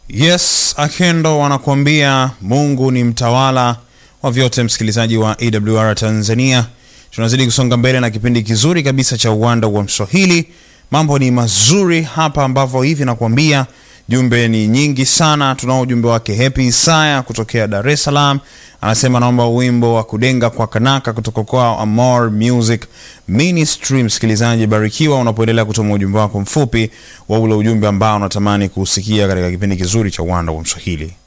Yes, Akendo wanakuambia Mungu ni mtawala wa vyote. Msikilizaji wa AWR Tanzania, tunazidi kusonga mbele na kipindi kizuri kabisa cha uwanda wa Mswahili. Mambo ni mazuri hapa, ambavyo hivi nakuambia jumbe ni nyingi sana. Tunao ujumbe wake Happy Isaya kutokea Dar es Salaam, anasema naomba wimbo wa kudenga kwa kanaka kutoka kwa Amor Music Ministry. Msikilizaji, barikiwa unapoendelea kutuma ujumbe wako mfupi wa ule ujumbe ambao unatamani kuusikia katika kipindi kizuri cha uwanda wa Mswahili.